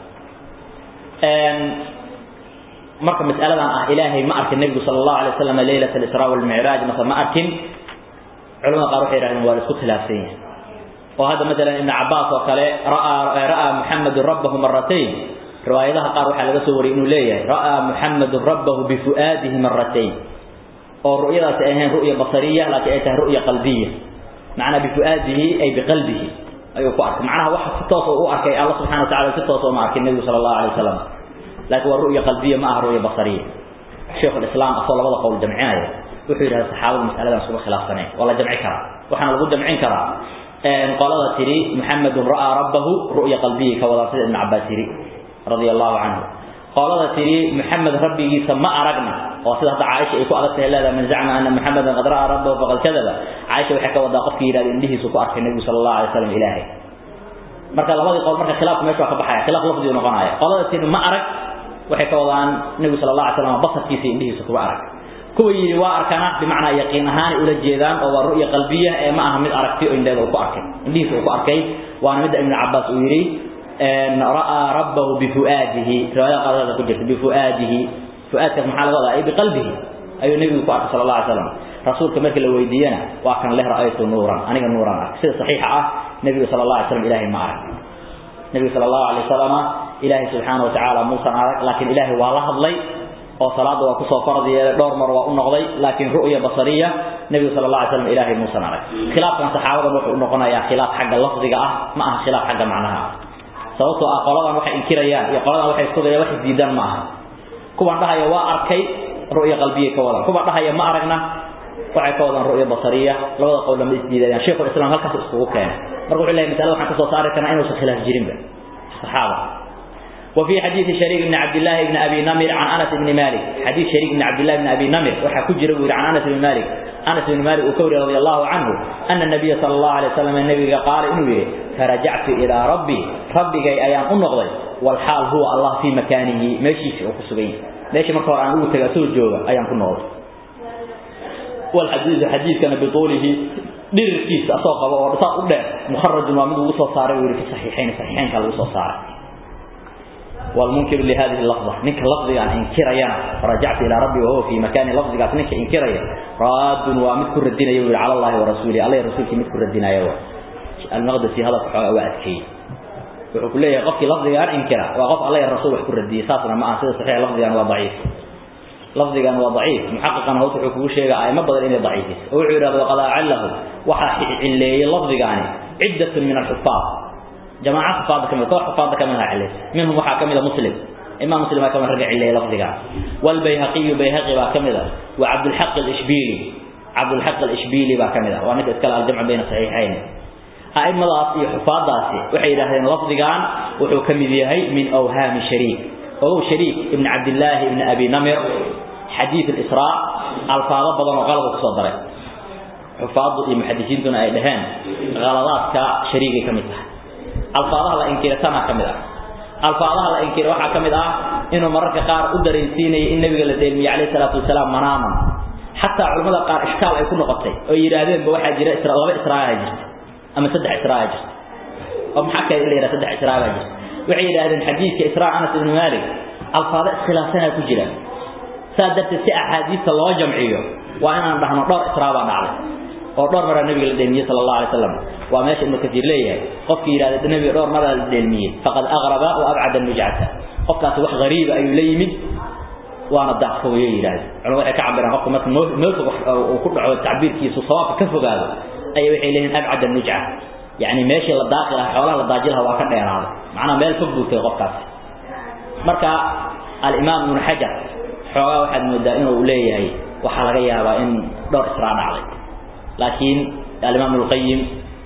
marka mas'aladan ah ilaahay ma arkin nabiga sallallahu alayhi wasallam leeyaha al-isra wal mi'raj marka ma arkin culumada qaar waxay yiraahdeen waa isku khilaafsan yahay oo hada midalan ibn abbas oo kale ra'a ra'a muhammad rabbahu marratayn riwaayadaha qaar waxa laga soo wariyay inuu leeyahay ra'a muhammad rabbahu bi fuadihi marratayn oo ru'yadaas ay ahayn ru'ya basariya laakiin ay tahay ru'ya qalbiya macna bi fuadihi ay bi qalbihi ayuu ku arkay macnaha waxa si toos oo u arkay Allah subhanahu wa ta'ala si toos oo ma arkin nabiga sallallahu alayhi wasallam لكن الرؤية قلبية ما رؤية بصرية شيخ الإسلام أصول بعض قول جمعية وحيد هذا الصحابة المسألة عن صبح خلاف سنة والله جمع كرا وحنا نقول جمعين كرا قال الله تري محمد رأى ربه رؤية قلبية كوضع سيد ابن عباس تري رضي الله عنه قال الله تري محمد ربي سما أرقنا وصيدة عائشة يكو أغسطه الله من زعم أن محمد قد رأى ربه فقد كذب عائشة وحكى وضع قفك إلى إنه سكو أرك النبي صلى الله عليه وسلم إلهي marka labadii qowl marka khilaaf meesha ka baxaya khilaaf lafdi noqonaya qolada tiin ma arag waxay ka wadaan nabi sallallahu alayhi wasallam basarkiisa indhihiisa kuba arag kuwa yiri waa arkana bimaana yaqiin ahaan ula jeedaan oo waa ru'ya qalbiya ee ma aha mid aragti oo indheeda ku arkay indhihiisa ku arkay waana mid ibn abbas uu yiri ان راى ربه بفؤاده روايه قالها ku jirta بفؤاده فؤادك maxaa laga wadaa bi qalbihi ayuu nabigu ku arkay sallallahu alayhi wasallam rasuulka markii la weydiiyana waa kan leh ra'aytu nuuran aniga nuuran ah sida saxiixa ah nabiga sallallahu alayhi wasallam ilaahi ma arag nabiga sallallahu alayhi wasallam ilaahi subhanahu wa ta'ala muusan arag laakiin ilaahi waa la hadlay oo salaada waa ku soo fardiyay dhowr mar waa u noqday laakiin ru'ya basariya nabiga sallallahu alayhi wasallam ilaahi muusan arag khilaafkan saxaabada wuxuu noqonayaa khilaaf xagga lafdiga ah ma aha khilaaf xagga macnaha sababtoo ah qoladan waxay inkirayaan iyo qoladan waxay isku dayaan wax diidan ma aha kuwan dhahaya waa arkay ru'ya qalbiye ka wadan kuwan dhahaya ma aragna waxay ka wadaan ru'ya basariya labada qowl lama isdiidayaan sheekhu islaam halkaas iskugu keenay marka wuxuu leeyahay mas'ala waxaan ka soo saari karnaa inuusan khilaaf jirin ba saxaaba وفي حديث شريك بن عبد الله بن ابي نمر عن انس بن مالك حديث شريك بن عبد الله بن ابي نمر وحا كجرا عن انس بن مالك انس بن مالك وكوري رضي الله عنه ان النبي صلى الله عليه وسلم النبي قال انه فرجعت الى ربي ربي جاي ايام انقضي والحال هو الله في مكانه ماشي في وكسغين ماشي marka hore aan ugu tagaa soo jooga ayaan ku noqday wal hadith hadith kana bitolihi dirkiisa asoo qabo oo dhaq u dheer mukharraj waa mid ugu soo saaray wiri saxiixayn saxiixayn kala ugu soo saaray والمنكر لهذه اللفظة نك لفظي عن إنكريا رجعت إلى ربي وهو في مكان لفظي قال نك إنكريا راد ومذكر الدين يقول على الله ورسوله الله رسولك مذكر الدين يقول المقدسي هذا وأتكي wuxuu ku leeyahay qofkii lafdigaan inkira waa qof alla iyo rasuul wax ku radiyay saasna ma aha sida saxiix lafdigan waa daciif lafdigan waa daciif muxaqiqan hoos wuxuu kugu sheegay aimo badan inay daciifis oo wuxuu yidhahda waqad acalahu waxaa cilleeyey lafdigaani ciddatun min alxufaad jamaaca xufaadda kamid koox xufaadda kamid aha cilleys minhum waxaa kamid a muslim imaam muslim baa kamid ragga cilleeyey lafdigaan walbayhaqiyu bayhaqi baa kamid a wa cabdulxaq alishbiili cabdulxaq alishbiili baa kamid ah waa ninka iskale aljamcu bayna saxiixayn aimadaas iyo xufaadaasi waxay yidhaahdeen lafdigan wuxuu ka mid yahay min awhaami shariik ogow shariik ibn cabdillaahi ibn abi namir xadiid alisraa alfaado badan oo qalaba kusoo daray xufaaddu iyo muxadisiintuna ay dhaheen qaladaadka shariigay ka mid tahay alfaadaha la inkira tanaa ka mid ah alfaadaha la inkira waxaa ka mid ah inuu mararka qaar u dareensiinayay in nabiga la deelmiyey calayhi salaatu wasalaam manaaman xataa culimmada qaar ishkaal ay ku noqotay oo yidhaahdeenba waxaa jira laba israagaa jirta ama saddex israa jirta oo maxaa kale in la yidhaha saddex israa baa jirta waxay yidhaahdeen xadiidka israa anas ibnu maalik alfaado iskhilaafsanaa ku jira saa darteed si axaadiista loo jamciyo waa inaan dhahno dhowr israa baa dhacday oo dhowr maraa nabiga la dheelmiyey sala allahu alay slam waa meesha ibnu kasiir leeyahay qofkii yidhahda nabiga dhowr maraa la dheelmiyey faqad aqraba wa abcada nujcata qofkaasi wax gariiba ayuu la yimid waana daaqfooye yidhahda culamadu waxay ka cabiraan qofka marka meel fog uu ku dhaco tacbiirkiisu sawaabka ka fogaado ayay waxay leeyihin abcad nujca yani meeshii la daaqi lahaa xoolaha la daaji lahaa waa ka dheeraaday macnaha meel fog buu tagay qofkaasi marka alimaam ibnu xajar xoogaa waxaad moodaa inuu leeyahay waxaa laga yaabaa in dhowr israa dhacday laakiin alimaam ibnuqayim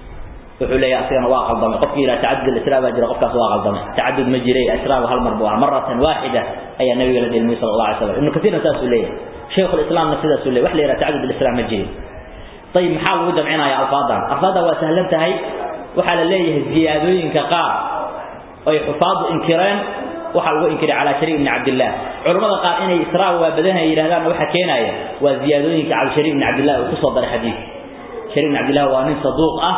wuxuu leeyahay asigana waa qaldamay qofkii yidhaha tacadud israa baa jira qofkaas waa qaldamay tacadud ma jiray israagu hal mar buu ahaa maratan waaxida ayaa nabiga la dhelmiyey sala allah alay slam ibnu kasiirna saasuu leeyahay shaykhu lislaamna sidaasuu leeyahy wax la yidhaha tacadud israa ma jirin ayib maxaa lagu jamcinaya alfaadan alfaada waa sahlan tahay waxaa la leeyahay ziyaadooyinka qaar ay xufaadu inkireen waxaa lagu inkiray calaa shariik ibni cabdillah culammada qaar inay israa waa badan ay yidhahdaan waxa keenaya waa ziyaadooyinka cala shariik ibni cabdillah uu kusoo daray xadiidka shariik ibni cabdillah waa nin saduuq ah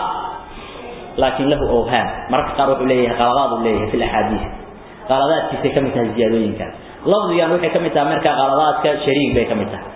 laakiin lahu awhaam mararka qaar wuxuu leeyahay qaladaad uu leeyahay fi laxaadiis qaladaadkiisay ka mid tahay ziyaadooyinkaas lafdigan waxay ka mid tahay marka qaladaadka shariik bay ka mid tahay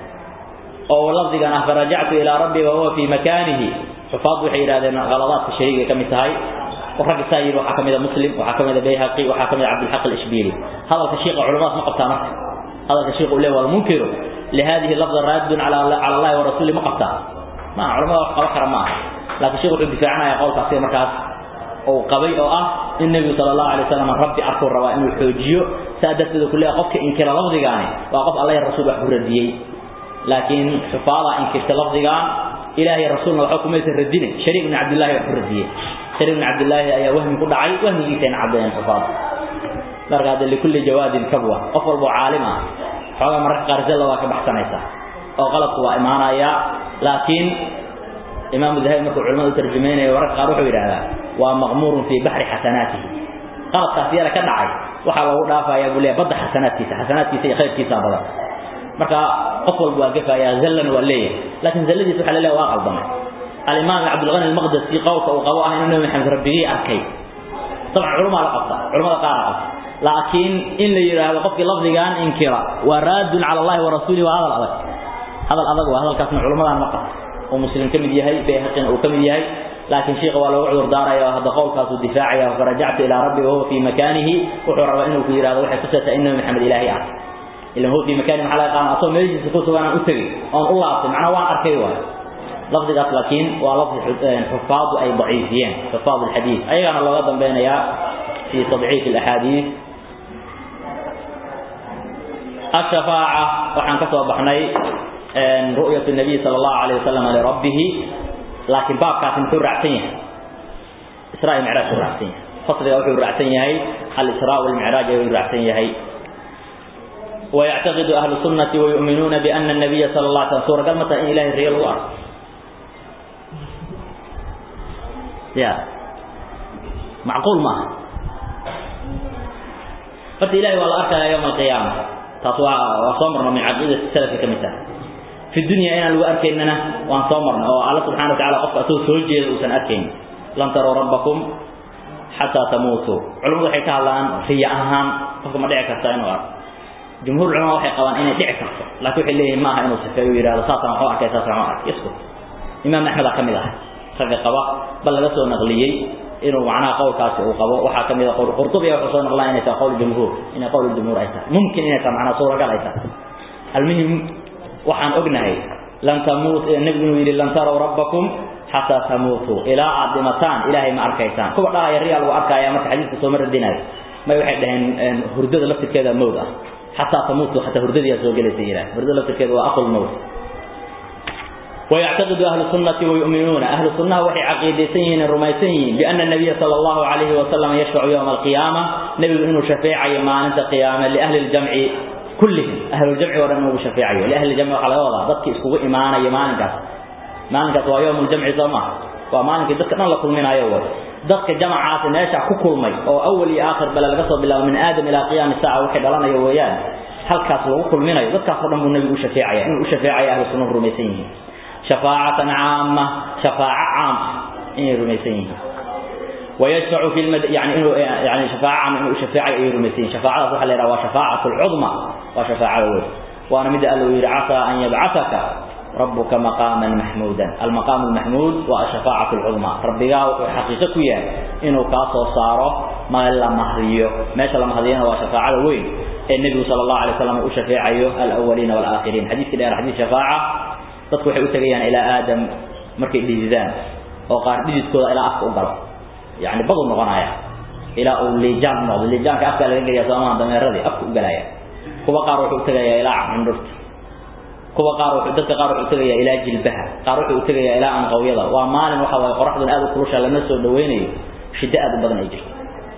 oo lafdigan ah farajactu ilaa rabbi wa huwa fii makaanihi xufaad waxay yidhahdeen qaladaadka shariigay ka mid tahay ragga saa yidhi waxaa ka mid a muslim waxaa ka mid a bayhaqi waxaa ka mid a cabdilxaq alishbiili hadalka shiiqa culamadaas ma qabtaa marka hadalka shiiqa uu leeyahy walmunkiru lihadihi lafda raadun cala allahi wa rasuuli ma qabtaa ma culamada wax qaba kara ma aha laakiin sheekh wuxuu difaacanaya qowlkaasi markaas uu qabay oo ah in nebigu sala allahu alay wasalam rabbi arkuu rabaa inuu xoojiyo saa darteed ku leeyahay qofka inkira lafdigaani waa qof alla ya rasuul wax ku radiyey laakiin xufaadaa inkirta lafdigaan ilaahay rasuulna waxba kumaysan radinin shariik ibn cabdillahi wax ku radiyey shariik ibn cabdillaahi ayaa wahmi ku dhacay wahmigiisayna caddeeyeen xufaada marka hadde likulli jawaadin kabwa qof walboo caalim ah xoogaa mararka qaar zalla waa ka baxsanaysaa oo qalabku waa imaanayaa laakiin imaamu dahabi markuu culimada u tarjumaynayo mararka qaar wuxuu yidhahdaa waa maqmuurun fii baxri xasanaatihi qaladkaas yara ka dhacay waxaa loogu dhaafayaa buu leeyahay badda xasanaadkiisa xasanaadkiisa iyo khayrkiisa badan marka qof walba waa gafayaa zallan waa leeyahay laakiin zalladiisa waxa la leeyahay waa qaldamay alimaam cabdulghani almaqdasi qowlka uu qabo ah inuu nabi maxamed rabbigii arkay dabcan culumaa la qabta culamada qaara qabta laakiin in la yidhaahdo qofkii lafdigan inkira waa raadun cala allahi wa rasuulihi waa hadal adag hadal adag waa hadalkaasna culamadan ma qabta oo muslim ka mid yahay bayhaqina uu ka mid yahay laakiin sheekha waa loogu cudur daaraya oo hadda qowlkaasuu difaacaya farajactu ilaa rabbi wahuwa fii makaanihi wuxuu rabaa inuu ku yidhahdo waxay tusaysaa in nabi maxamed ilaahay ah ilan huwa fii makaanihi maxaa laga qaana asoo meeshiisa ku sugan aan u tegey oon u laabtay macnaa waan arkay waayo lafdigaas laakiin waa lafdi xufaadu ay daciifiyeen xufaad alxadiid ayagaana looga dambeynayaa في تضعيف الأحاديث الشفاعة وحن كسب بحني رؤية النبي صلى الله عليه وسلم لربه لكن باب كاتم كل رعتين إسراء المعراج كل رعتين فصل يوحي الرعتين هي الإسراء والمعراج الرعتين هي ويعتقد أهل السنة ويؤمنون بأن النبي صلى الله عليه وسلم سورة قلمة إن إله ريال الله يا معقول ما قلت إلهي والله أركى يوم القيامة تطوع وصمرنا من عقيدة السلف كمثال في الدنيا أنا لو أركيننا وأن صمرنا الله سبحانه وتعالى قف أسوس سوجي وسن أركين لن تروا ربكم حتى تموتوا علماء حكى الآن في أهم فكما دعك السائن وأرك جمهور العلماء waxay qabaan inay dhici karto laakiin waxay leeyihiin maaha inuu sifeeyo yiraahdo saatan waxa arkay saatan waxa arkay isku imaam ahmed kamid ah raga qaba bal laga soo naqliyay inuu macnaha qowlkaasi uu qabo waxaa ka mid a qowl qurtubiga wuxuu soo noqlaa inay tahay qowl jumhuur inay qowl jumhuur ay tahay mumkin inay tahay macnaha suuragal ay tahay almuhim waxaan ognahay lan tamuut nabigu inuu yidhi lan taraw rabbakum xataa tamuutuu ilaa aad dhimataan ilaahay ma arkaysaan kuwa dhahaya riyaa lagu arkaya marka xadiiska soo ma radinayo may waxay dhaheen hurdada laftirkeeda mawd ah xataa tamuutuu xataa hurdadiyaa soo gelaysa yidhaah hurdada laftirkeeda waa aqul mawt ويعتقد أهل السنة ويؤمنون أهل السنة وحي عقيدتين رميتين بأن النبي صلى الله عليه وسلم يشفع يوم القيامة نبي إنه شفيع يمان قيامة لأهل الجمع كلهم أهل الجمع ورنه شفيع لأهل الجمع على وضع ضدك اسكوا إيمانا يمان قاس مان قاس ويوم الجمع زمان ومان قاس ضدك نلا كل من أيوة ضدك جماعات ناشع كل مي أو أول آخر بلا القصب بالله من آدم إلى قيام الساعة وحد لنا يويان هل كاس وكل من أيوة ضدك فرنه النبي شفيع إنه شفيع أهل السنة رميتين شفاعة عامة شفاعة عامة إن رميسين ويشفع في المد يعني إنه يعني شفاعة عامة إنه شفاعة إيه رميسين شفاعة صح لها وشفاعة العظمى وشفاعة الأول وأنا مدى قال له عسى أن يبعثك ربك مقاما محمودا المقام المحمود والشفاعة العظمى ربك حقيقة كويا إنه كاسو صاره ما إلا مهريه ما شاء الله مهريين هو شفاعة الوين النبي صلى الله عليه وسلم وشفاعة الأولين والآخرين حديث كده حديث شفاعة dadku waxay u tagayaan ilaa aadam markay dhididaan oo qaar dhididkooda ilaa afka u galo yani badu noqonaya ilaa uu liijaan noqdo liijaanka afka laga geliya soomaha dameeradii afka u galaya kuwa qaar wuxuu u tagayaa ilaa candhurta kuwa qaar wuxuu dadka qaar wuxuu u tagayaa ilaa jilbaha qaar wuxuu u tagayaa ilaa anqawyada waa maalin waxa waaye qoraxduna aad u kulusha lama soo dhaweynayo shiddo aad u badan ay jirto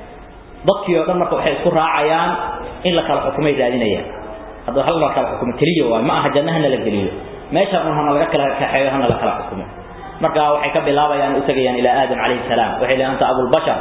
dadkii oo dhan marka waxay isku raacayaan in la kala xukumay raadinayaan hadda hal la kala xukumo keliya waay ma aha jannahana la geliyo meesha un hana laga kala kaxeeyo hana la kala xukumo marka waxay ka bilaabayaan u tagayaan ilaa aadam calayhi salaam waxay leeyahay anta abul bashar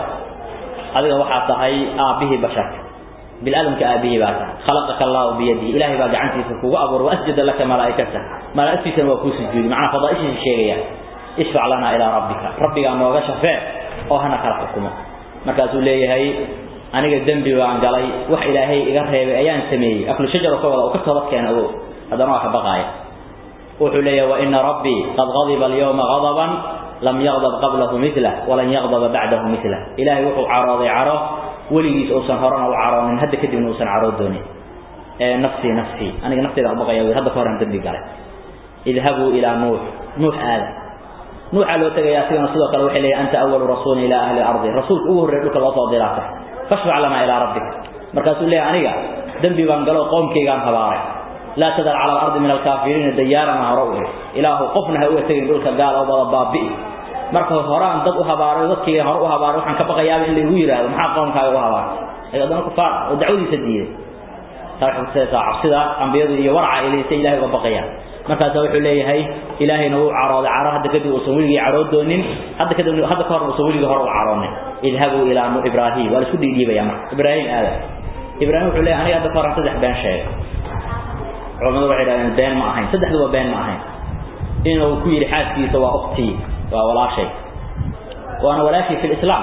adiga waxaa tahay aabihii basharka bil aadamka aabihii baa tahay khalaqaka allahu biyadihi ilaahay baa gacantiisa kugu abuuray wa asjada laka malaa'ikata malaa'igtiisana waa kuu sujuudi macnaa fadaa'ishiisa sheegaya ishfac lanaa ilaa rabbika rabbigaa nooga shafee oo hana kala xukumo markaasuu leeyahay aniga dembi baan galay wax ilaahay iga reebay ayaan sameeyey aklu shajar ka wada oo ka toobad keena oo haddana waa ka baqaaya wuxuu leeyahay wa ina rabbii qad ghadiba alyawma ghadaban lam yaghdab qablahu mithlah walan yaghdaba bacdahu mithlah ilaahay wuxuu carooday caro weligiis uusan horena u caroonin hadda kadibna uusan caroo doonin ee nafsii nafsii aniga nafteyda baqaya wi hadda ka horan dembi galay idhabuu ilaa nuux nuux aada nuuxa loo tagayaa sigana sidoo kale waxay leeyahay anta awalu rasuulin ilaa ahli ardi rasuulka ugu horreeya dhulka loo soo diraata fashfac lanaa ilaa rabbik markaasuu leeyahay aniga dembi baan galo qoomkaygaan habaaray laa tadar cala alardi min alkaafiriina dayaarana hore u ih ilaahu qofna ha uga tegin dhulka gaal oo wada baabi'i marka horaan dad u habaaray dadkii hore u habaaray waxaan ka baqayaaba in laygu yidhaahdo maxaa qoomkaaga u habaartay ay haddana kufaar oo dacwadiisa diiday taa waxay kutusaysaa cabsida ambiyadu iyo waraca ilaysa ilahay uga baqayaan markaasaa wuxuu leeyahay ilaahayna wuu carooday caro hadda kadib uusan weligii caroo doonin hadda kadib hadda ka hor uusan weligii hore u caroonin idhabuu ilaa nu ibraahim waa la isku dhiidhiibaya marka ibraahim aada ibraahim wuxuu leeyahay aniga hadda ka horan saddex been sheegay culamadu waxay dhahdeen been ma ahayn saddexduba been ma ahayn inuu ku yidhi xaaskiisa waa uktii waa walaashay waana walaashii fi lislaam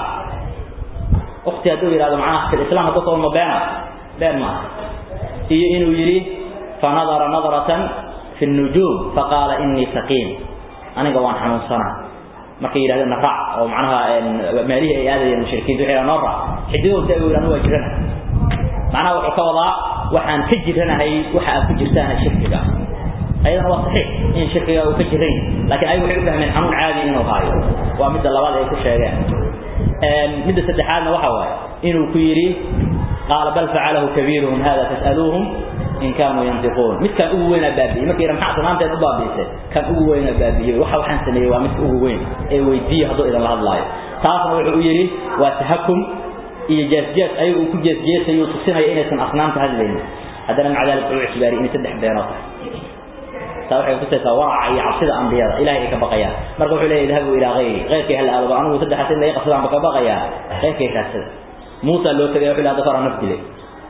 ukti hadduu yidhahdo macnaha fi lislaam hadduu kaba ma beena been ma aha iyo inuu yidhi fanadara nadratan fi nujuum faqaala inii saqiim aniga waan xanuunsanaa markay yidhahdeen na raac oo macnaha meelihii ay aadayeen mushrikiintu waxay noo raac xididow si ay u yidhahdo waa jirana macnaha wuxuu ka wadaa waxaan ka jiranahay waxa aad ku jirtaan shirkiga ayadana waa saxiix in shirkiga uu ka jiran laakiin ay waxay u fahmeen xanuun caadi inuu haayo waa midda labaad ay ku sheegeen midda saddexaadna waxa waaye inuu ku yidhi qaala bal facalahu kabiiruhum hada tas'aluuhum in kaanuu yantiquun midkaan ugu weynaa baabi'iyey markii yidha maxaa sanaanteed u baabi'isay kan ugu weynaa baabi'iyey waxa waxaan sameeyey waa midka ugu weyn ee weydiiya hadduu idinla hadlaayo taasna wuxuu u yidhi waa tahakum iyo jeesjees ayagu uu ku jeesjeesayo tusinayo inaysan asnaamta hadlaynin haddana maca dalik wuxuu ictibaariyey inay saddex beenoo tahay taa waxay kutusaysaa waraca iyo cabsida ambiyada ilahay ay ka baqayaan marka wuxuu leeyahy idhabuu ilaa hayri keyrkay hala aado anigu saddexaas in laga qabsadaan ba ka baqayaa keyrkay raadsada muusa loo tegaya wuxuu hadda kahora naf dilay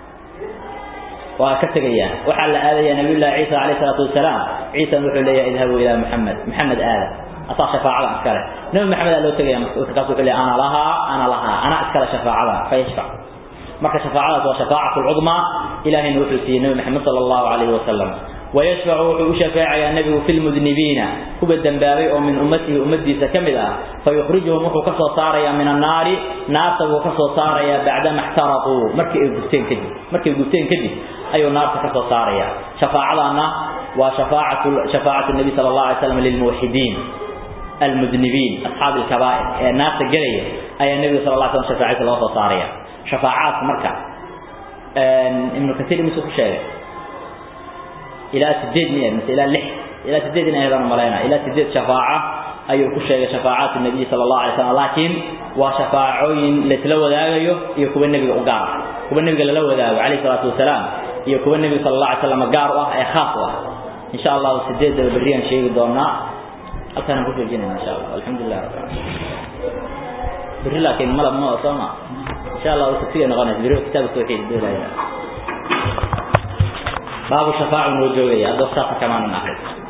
waa ka tegayaan waxaa la aadayaa nabiyullahi ciisa calayhi salaatu wasalaam ciisana wuxuu leeyahay idhabuu ilaa maxamed maxamed aada asaa shafaacada iskale nabi maxamed aa loo tegaya markaas wuxuu leeyahay ana lahaa ana lahaa ana iskale shafaacada fayashfac marka shafaacadaas waa shafaacatu lcudmaa ilahayna wuxuu siiyey nabi maxamed sala allahu calayhi wasalam ويشفع وشفاع يا النبي في المذنبين كوب الدنبابي أو من أمته أمتي سكملة فيخرجهم وحو كسو صاريا من النار نار وكسو صاريا بعدما احترقوا مركي قبتين كدي مركي قبتين كدي أي نار كسو صاريا شفاعتنا وشفاعة شفاعة النبي صلى الله عليه وسلم للموحدين المذنبين أصحاب الكبائر الناس الجرية أي النبي صلى الله عليه وسلم شفاعة الله صاريا شفاعات مركع ابن كثير من سوق الشارع إلى سديد مئة مثل إلى لح إلى سديد أيضا ملاينا إلى سديد شفاعة أي كشة شفاعات النبي صلى الله عليه وسلم لكن وشفاعين لتلو ذاقيه يكون النبي أقار كون النبي لو ذاقه عليه الصلاة والسلام يكون النبي صلى الله عليه وسلم أقار أي خاصة إن شاء الله سديد بريان شيء دومنا أكثر نقول الجنة إن شاء الله الحمد لله رب العالمين بري لكن ملب ما أصلا إن شاء الله وسفيا نغنى بري كتاب التوحيد دولا باب الشفاعة والوجوهية هذا كمان نحن